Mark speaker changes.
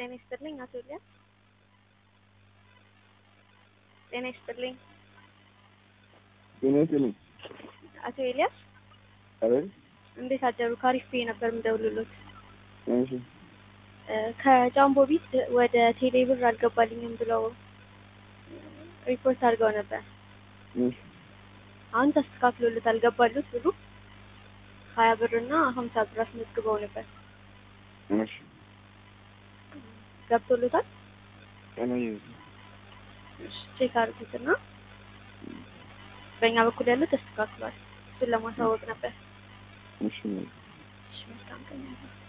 Speaker 1: ጤና ይስጥልኝ አቶ ኤልያስ። ጤና ይስጥልኝ
Speaker 2: ጤና ይስጥልኝ።
Speaker 1: አቶ ኤልያስ
Speaker 2: አቤት።
Speaker 1: እንዴት አደሩ? ካሪፍ ብዬ ነበር የምደውልሎት።
Speaker 2: እሺ
Speaker 1: እ ከጃምቦ ቢት ወደ ቴሌ ብር አልገባልኝም ብለው ሪፖርት አድርገው ነበር።
Speaker 2: እሺ
Speaker 1: አሁን ተስተካክሎለት አልገባሉት ብሉ ሀያ ብር እና ሀምሳ ብር አስመዝግበው ነበር።
Speaker 2: እሺ
Speaker 1: ገብቶሎታል?
Speaker 2: ጤና ይስጥልኝ።
Speaker 1: እሺ ቼክ አድርጉትና በእኛ በኩል ያለው ተስተካክሏል። እሱን ለማሳወቅ ነበር።
Speaker 2: እሺ
Speaker 1: እሺ መልካም ቀን ያለው